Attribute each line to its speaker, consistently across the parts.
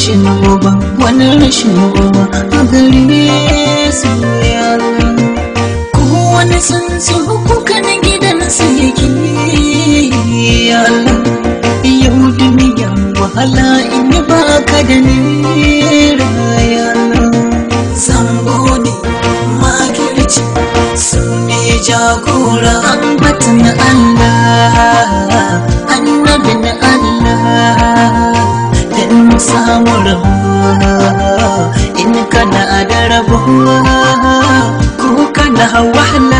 Speaker 1: rashin uba wani rashin uba a gare su ya Allah kowane tsuntsu kuka na gidansa yake ya Allah yau duniya wahala in yi baka da nera ya Allah zambo ne makirci su ne jagora ambatan Allah annabin Allah dan mu samu rabuwa in kana da rabuwa ko kana wahala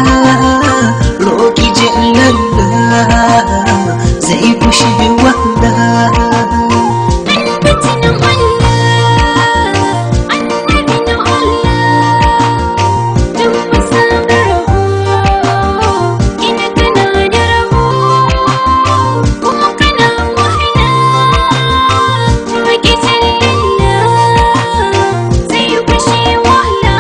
Speaker 1: roki jallalla zai fushi wahala
Speaker 2: Annabin Allah, annabin Allah, don mu samu rabo, ina kana da rabo, kuma kana wahala, roƙi jallalla, zai kushe wahala.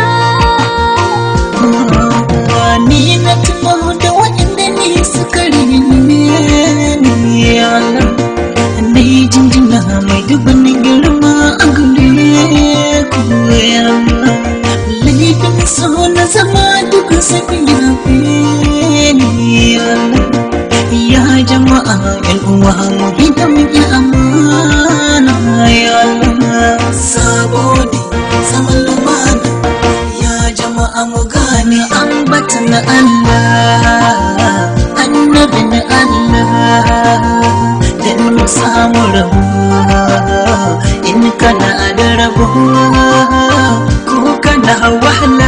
Speaker 1: ni na tuno da waɗanda ne suka rini ni Allah ni jinjina mai dubin girma a gare ku ya Allah laifin so na zama duk sun yafe ni ya Allah ya jama'a yan uwa mu hidam ya amana ya Allah sabo ne zaman lumana ya jama'a mu gane ambatan Allah annabin Allah dan mu samu rabuwa in kana da rabuwa ko kana wahala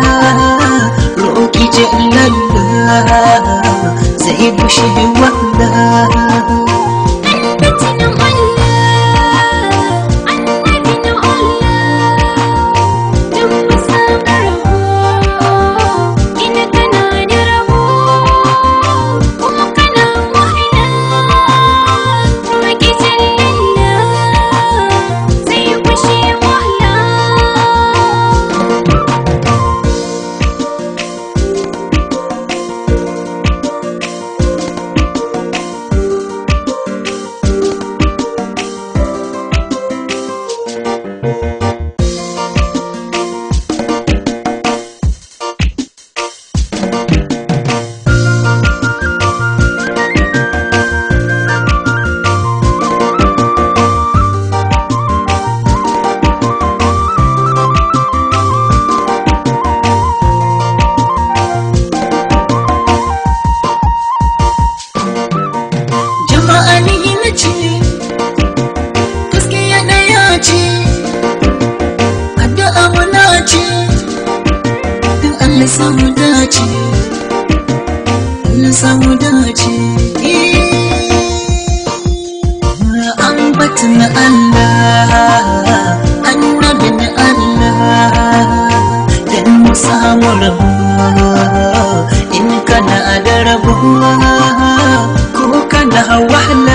Speaker 1: roki jallalla zai bushe wahala
Speaker 2: Annabin Allah, annabin Allah, don mu samu rabo, ina kana da rabo, kuma kana wahala, roƙi jallalla, zai kushe wahala.
Speaker 1: jama'a ni na ce gaskiya ɗaya ce addu'a muna ce don Allah samu dace Allah samu dace ambatan Allah annabin Allah dan mu samu rabuwa in kana da rabuwa ko kana wahala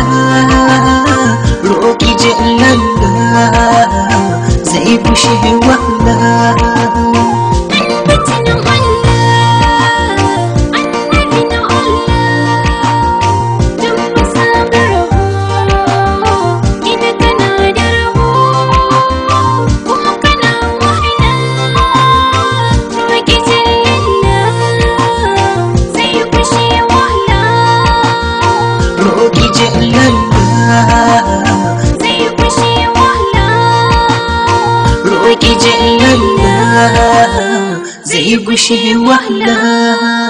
Speaker 1: roki jallalla zai bushe wahala
Speaker 2: Annabin Allah, annabin Allah, don mu samu rabo, ina kana da rabo, kuma kana wahala, roƙi jallalla, zai kushe wahala.
Speaker 1: roki jallalla
Speaker 2: Zai kushe wahala.
Speaker 1: roki jallalla zai bushe wahala